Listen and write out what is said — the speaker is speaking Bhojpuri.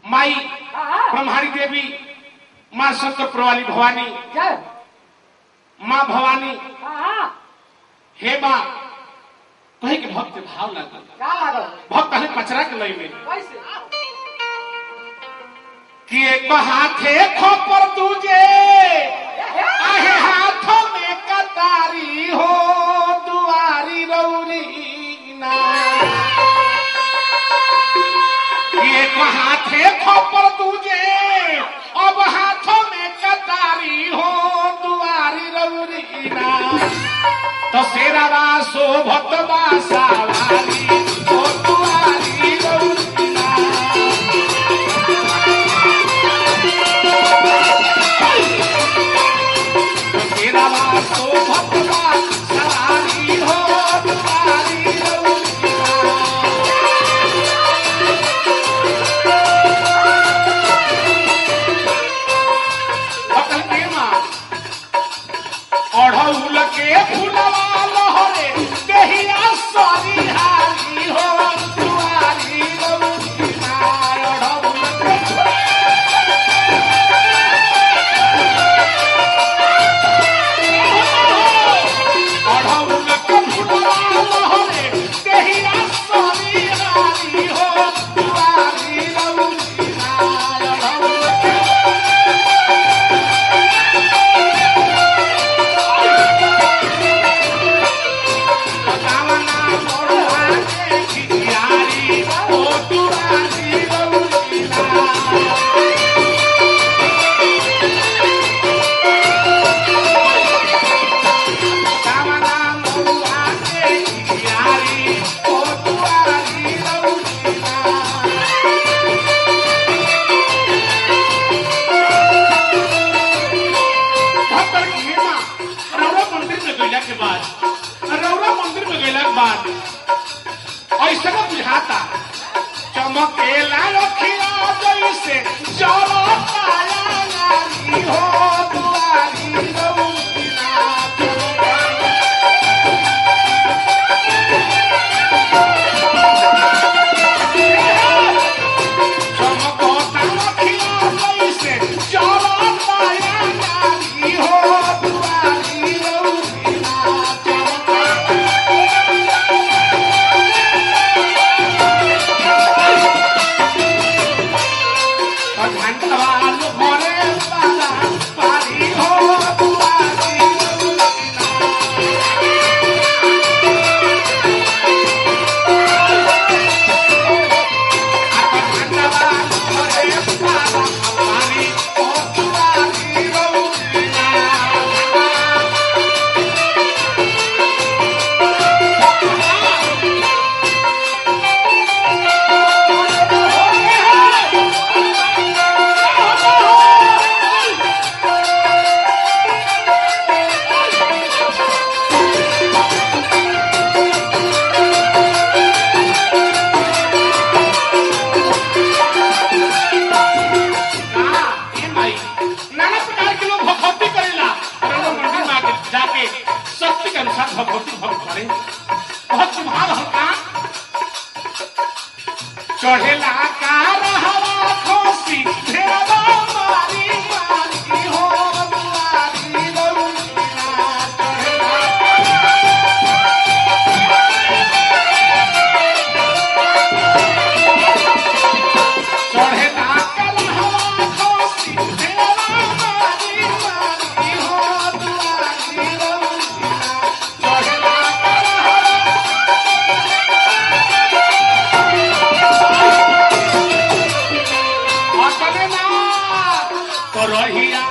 माई हाँ ब्रह्माणी देवी माँ शंकर वाली भवानी जय माँ भवानी हाँ हे माँ कहे के भक्त भाव लागल क्या लागल भक्त कहे पचरा के लय में कैसे कि एक हाथे खोपर दूजे आहे हाथों में कतारी हो दुआरी रौरी ना कि एक हाथे खोपर दूजे अब हाथों में कतारी हो दुआरी रौरी ना तो शेरावा शोभत बा सवारी हो दुआरी रौरी ना तेरा वासो भगवा सवारी हो तुम्हारी रउआ। भगल के माँ, अढ़उल के फुलवा लहरे देहिया सरिहारी हो तुम्हारी रउआ। अढ़उल के अढ़उल के फुलवा लहरे देहिया सरिहारी हो तुम्हारी रउआ। अढ़उल के कामना मोरवा के खियारी ओ तुम्हारी रउआ। कामना मोरवा के खियारी ओ तुम्हारी रउआ। भक्तर की हेमा रौरा मंदिर में गईला के बाद रौरा मंदिर में गईला के बाद ऐसा का बुझाता चमकेला रखिया जैसे चलो पाया नारी हो दुआरी रउआ चमकेला चमकोता रखिया जैसे चलो पाया नारी हो दुआरी रउआ चमकेला घंटवाल भरे पाला पारी हो दुआरी रउआ घंटवाल भरे पाला पारी हो दुआरी रउआ कहा, "ए माई, नाना प्रकार के लोग भगवती करेला और हम लोग मंदिर में आके जाके शक्ति के अनुसार भगवती भक्त करे बहुत सुभाव हल्का चढ़ेला का रहवा खोसी भेड़वा मारी मारी हो दुआरी रउआ चढ़ेला चढ़ेला का रहवा खोसी भेड़वा मारी मारी हो दुआरी रउआ चढ़ेला का रहवा अटले ना करहिया